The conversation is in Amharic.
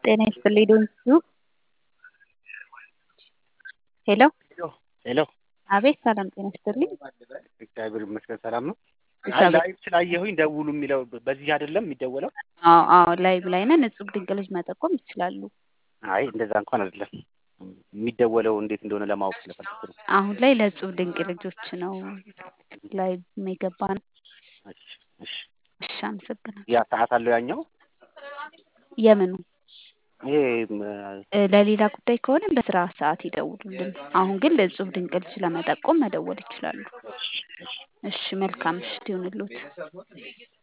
ጤና ይስጥልኝ ዶንቱ ሄሎ ሄሎ አቤት ሰላም ጤና ይስጥልኝ እግዚአብሔር ይመስገን ሰላም ነው። አይ እግዚአብሔር ላይቭ ስላየሁኝ ደውሉ የሚለው በዚህ አይደለም የሚደወለው? አዎ አዎ ላይቭ ላይ ነን እጹብ ድንቅ ልጅ መጠቆም ይችላሉ አይ እንደዛ እንኳን አይደለም የሚደወለው እንዴት እንደሆነ ለማወቅ ስለፈለኩ ነው። አሁን ላይ ለእጹብ ድንቅ ልጆች ነው ላይቭ የገባ ነው እሺ እሺ እሺ አመሰግናለሁ ያ ሰዓት አለው ያኛው የምኑ ይሄ እ ለሌላ ጉዳይ ከሆነ በስራ ሰዓት ይደውሉልን አሁን ግን ለእጹብ ድንቅ ልጅ ለመጠቆም መደወል ይችላሉ እሺ እሺ እሺ መልካም ምሽት ይሁንልዎት